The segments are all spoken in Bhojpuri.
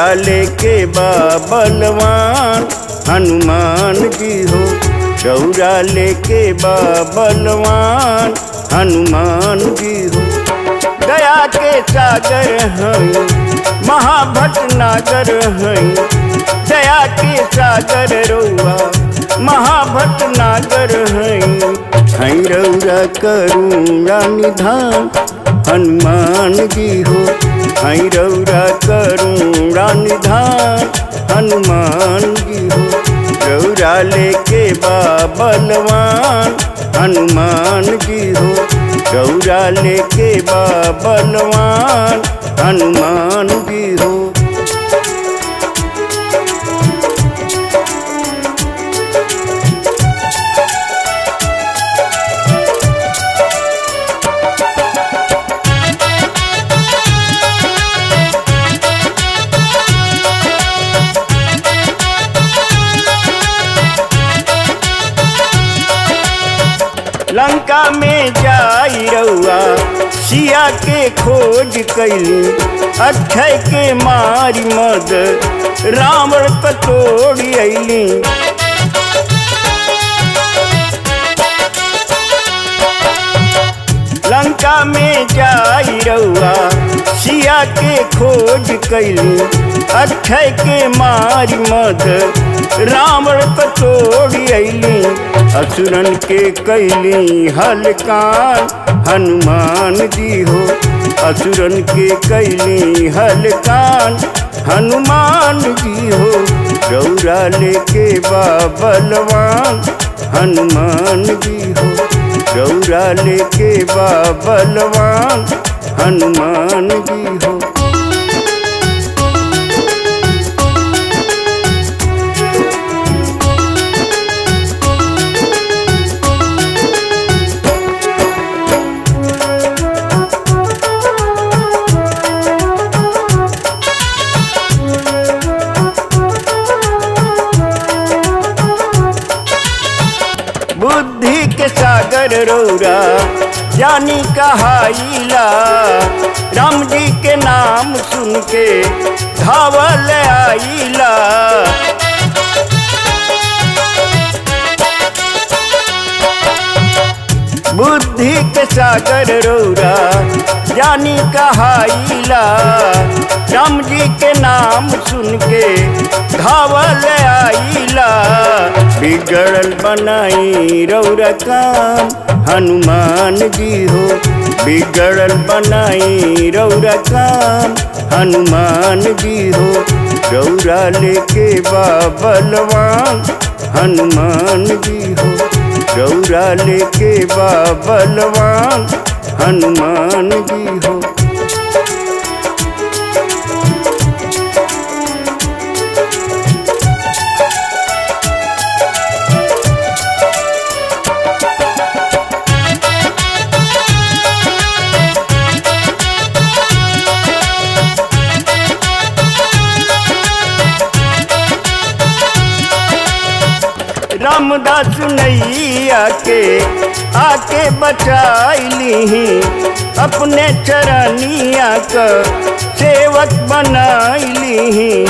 लेके बा बलवान हनुमान जी हो चौरा लेके बा बलवान हनुमान जी हो दया के सागर हैं महाभट नागर हैं दया के सागर रउआ महाभट नागर हैं हैं रउरा करुणा निधान हनुमान जी हो हैं रउरा करुणा निधान हनुमान जी हो रउरा लेके बा बलवान हनुमान जी हो रउरा लेके बा बलवान हनुमान जी हो लंका में जाई रउआ सिया के खोज कैली अक्षय के मारी मद रावण कटोड़ी अली लंका में जाई रउआ सिया के खोज कैली अक्षय के मारी मद रावण कटोड़ी अली असुरन के कैली हलकान हनुमान जी हो असुरन के कैली हलकान हनुमान जी हो रौरा लेके बा बलवान हनुमान जी हो रौरा लेके बा बलवान हनुमान जी हो बुद्धि के सागर रौरा जानी कहाइला राम जी के नाम सुन के धावल आइला बुद्धि के सागर रौरा जानी कहाइला राम जी के नाम सुन के धावल आइला बिगड़ल बनाई रौरा काम हनुमान जी हो बिगड़ल बनाई रौरा काम हनुमान जी हो रौरा लेके बा बलवान हनुमान जी हो रौरा लेके बा बलवान हनुमान जी हो रामदास नैया के आके बचाइली अपने चरनिया का सेवक बनाइली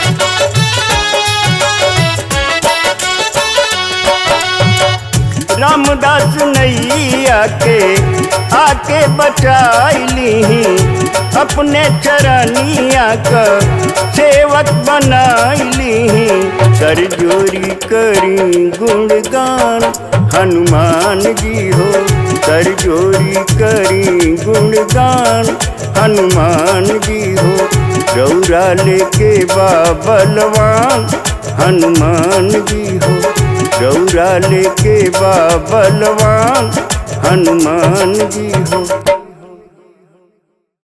रामदास नैया के आके बचाइली अपने चरनिया का सेवक बनाइली कर जोरी करी गुणगान हनुमान जी हो कर जोरी करी गुणगान हनुमान जी हो रौरा लेके बा बलवान हनुमान जी हो रौरा लेके बा बलवान हनुमान जी हो